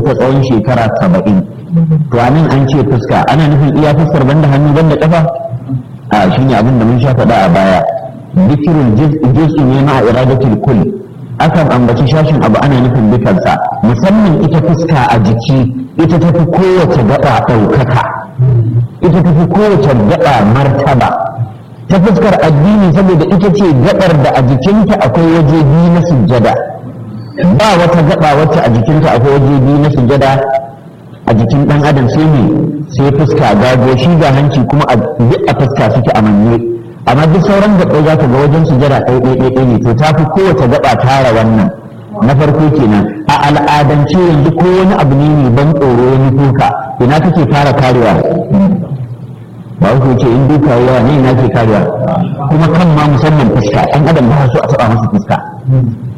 ta tsawon shekara saba'in to a nan an ce fuska ana nufin iya fuskar banda hannu banda kafa a shine abin da mun sha faɗa a baya zikirul juz'i ne ma iradatul kull akan ambaci shashin abu ana nufin dukansa musamman ita fuska a jiki ita tafi kowace gaba ɗaukaka ita tafi kowace gaba martaba ta fuskar addini saboda ita ce gabar da a jikinta akwai waje biyu na sujjada ba wata gaba wacce a jikinta akwai waje biyu na sujjada a jikin dan adam sai ne sai fuska gago shi ga hanci kuma a duk a fuska suke a manne amma duk sauran gaba za ka ga wajen sujjada ɗaya ɗaya ɗaya ne to ta fi kowace gaba tara wannan na farko kenan a al'adance yanzu ko wani abu ne mai ban tsoro wani kuka ina kake fara karewa ba ku ce in duka yawa ne ina ke karewa kuma kan ma musamman fuska ɗan adam ba su a taɓa masa fuska